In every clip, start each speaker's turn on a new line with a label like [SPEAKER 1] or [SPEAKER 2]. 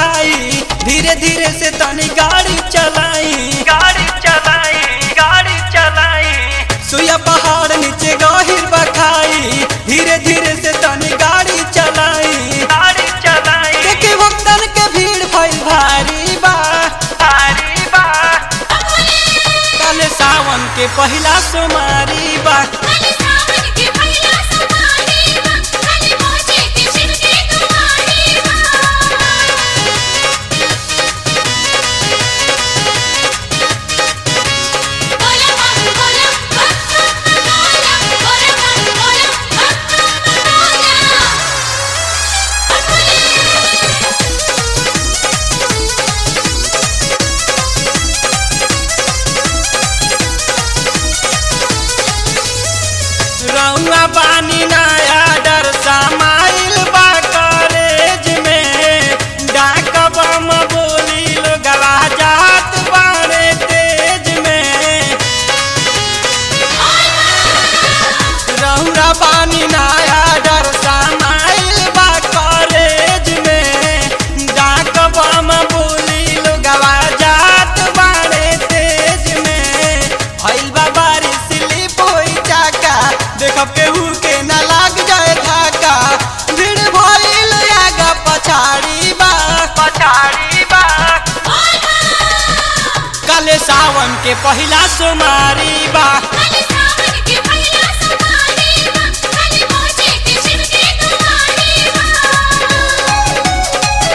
[SPEAKER 1] बखाई धीरे धीरे से तनी गाड़ी चलाई गाड़ी चलाई गाड़ी चलाई सुया पहाड़ नीचे गहिर बखाई धीरे धीरे से तनी गाड़ी चलाई गाड़ी चलाई देखे भक्तन के भीड़ भइल भारी बा भारी बा काले सावन के पहिला सोमारी बा
[SPEAKER 2] काले सावन के पहिला सोमवारी बा काले पहुंचे के शिव के दुआरी बा बोला बम बोला बम बोला बोला बम बोला बम बोला
[SPEAKER 1] रउआ बानी नया डर समाइल बा कॉलेज में डाक बम बोली लोगवा जात बारे तेज में रउआ बानी नया डर समाइल बा कॉलेज में डाक बम बोली लोगवा जात बारे तेज में भइल बा बारिश स्लिप होई चाका देखब केहू के ना लाग जाए धाका भीड़ भइल आगा पछाड़ी बा पछाड़ी बा काले सावन के पहिला सोमारी बा
[SPEAKER 2] काले सावन के पहिला सोमवारी बा काले पहुंचे के शिव के दुआरी बा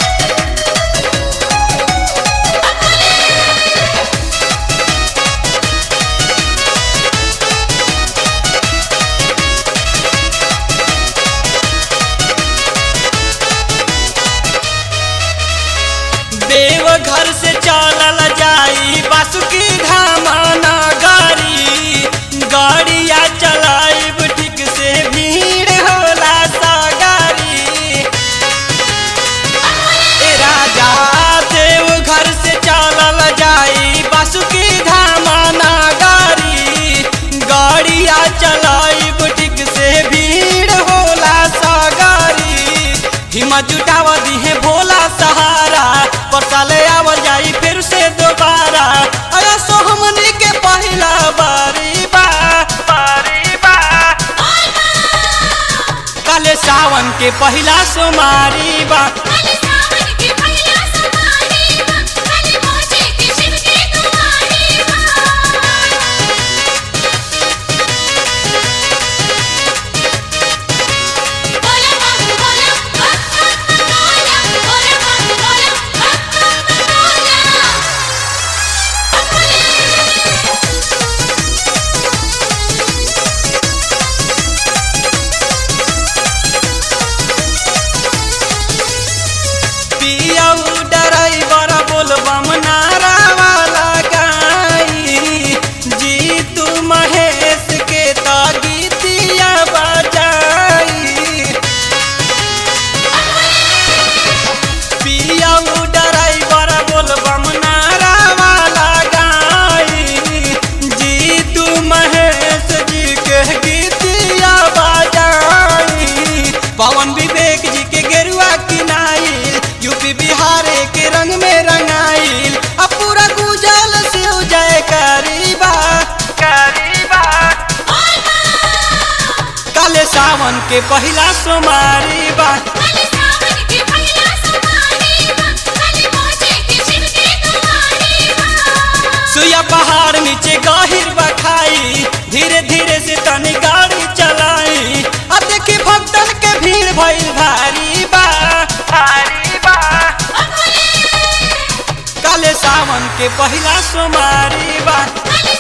[SPEAKER 1] देव घर से चलल जाई बासुकी धामा नगरी गाड़िया चलाइब ठीक से भीड़ होला सगारी ए राजा देव घर से चलल जाई बासुकी धामा नगरी गाड़िया चलाइब ठीक से भीड़ होला सगारी हिम्मत जुटाव दिहे भोला सहारा पर साले आवल जाई फिर से दोबारा अरे सो हमनी के पहिला बारी बा बारी बा काले सावन के पहिला सोमारी बा
[SPEAKER 2] काले सावन के पहिला सोमवारी बा काले पहुंचे के शिव के दुआरी बा बोला बम बोला बम बोला बोला बम बोला बम बोला
[SPEAKER 1] पियऊ ड्राइवर बोलबम नारा वाला गाई जी तू महेश के तो गीतिया बजाई पियऊ ड्राइवर बोलबम नारा वाला गाई जी तू महेश जी के गीतिया बजाई पवन विवेक जी के गेरुआ किनाइल यूपी बिहार के रंग में रंगाइल अब पूरा गुजल से जय करीबा करीबा काले सावन के पहिला सोमारी बा
[SPEAKER 2] काले सावन के पहिला सोमवारी बा काले पहुंचे के शिव के दुआरी बा
[SPEAKER 1] सुया पहाड़ नीचे गहिर बखाई धीरे धीरे से तनी गाड़ी चलाई अब देखी भक्तन के भीड़ भइल भारी बा भारी बा काले सावन के पहिला सोमारी बा
[SPEAKER 2] काले